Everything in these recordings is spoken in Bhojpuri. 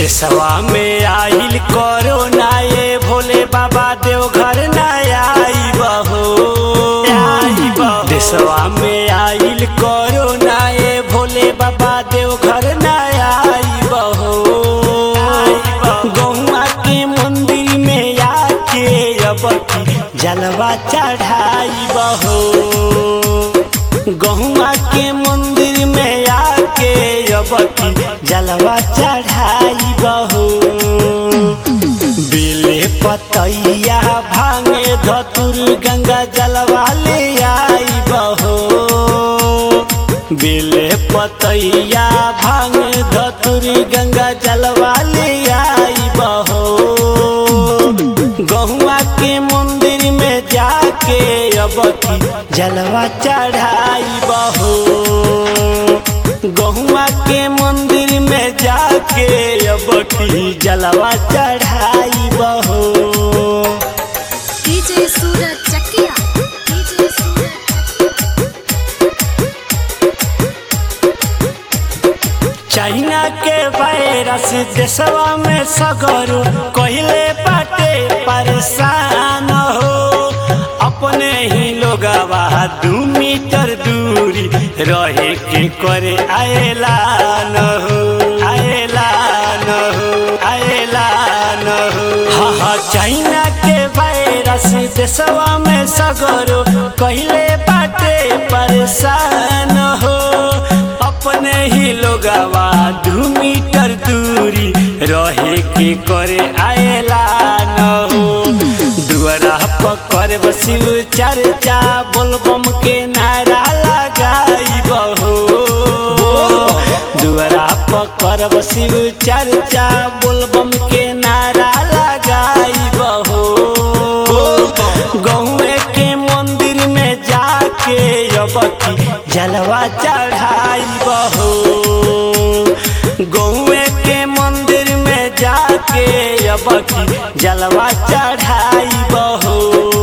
देशवा में आइल कोरोना ये भोले बाबा देवघर न आई बहो देशवा में आइल कोरोना ये भोले बाबा देवघर न आई बहो गौवा के मंदिर में आके अब की जलवा चढ़ाई बहो गहुआ के मंदिर में आके अब की जलवा चढ़ाई बहू बेले पतैया भांगे धतुर गंगा जलवा ले आई बहो बेले पतैया भांगे धतुर गंगा जलवा ले आई बहो गहुआ के मंदिर में जाके अब की जलवा चढ़ाई बहो गहुआ के मंदिर में जाके अब की जलवा चढ़ाई बहो DJ Suraj Chakia DJ Suraj China के वायरस देशवा में सगरो कहले बाटे परेशान हो अपने ही लोगवा दू मीटर दूरी रहे के करे आएलान हो आएलान हो आएलान हो हाँ हाँ चाइना के वायरस देशवा में सगरो कहले बाटे परेशान हो अपने ही लोगवा दू मीटर दूरी रहे के करे आएला न हो दुआरा पकड़ बसिल चर्चा बोलबम के नारा लगाई बहो दुआरा पकड़ बसिल चर्चा बोलबम के नारा लगाई बहो गहुए के मंदिर में जाके अब की जलवा चढ़ाई बहो गहुए के मंदिर में जाके अब की जलवा चढ़ाई बहो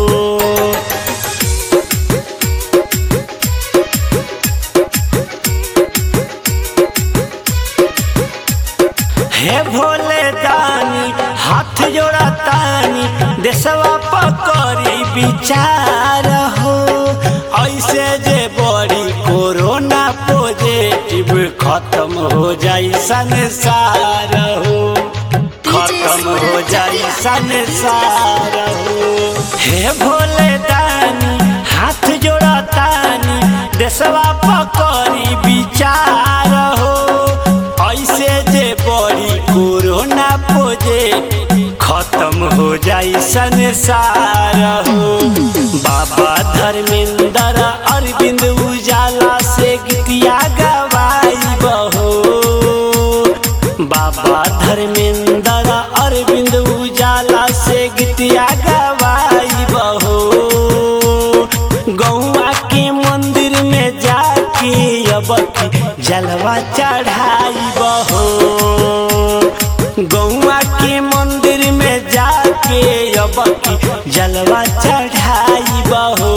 हे भोले दानी हाथ जोड़ा तानी देशवा पकड़ी विचार हो ऐसे जे बड़ी कोरोना पॉजिटिव खत्म हो जाई संसार हो खत्म हो जाई संसार हो हे भोले दानी हाथ जोड़ा तानी देशवा पकड़ी विचार हो ऐसे जे बड़ी कोरोना पोजे खत्म हो जाई संसार हो बाबा धर्मेंद्र अरविंद उजाला से गीतिया गवाई बहो बाबा धर्मेंद्र अरविंद उजाला से गीतिया गवाई बहो गौआ के मंदिर में जाके अब की जलवा चढ़ाई बहो गौआ के मंदिर में जाके अब की जलवा चढ़ाई बहो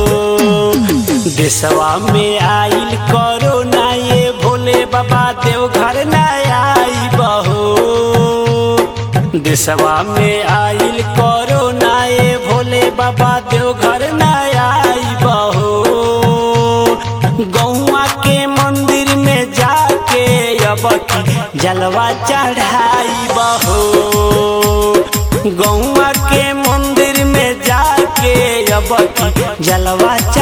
देशवा में आइल कोरोना ये भोले बाबा देवघर न आई बहो देशवा में आइल कोरोना ये भोले बाबा देवघर न आई बहो गौआ के मंदिर में जाके अब की जलवा चढ़ाई बहो गौआ के मंदिर में जाके अब की जलवा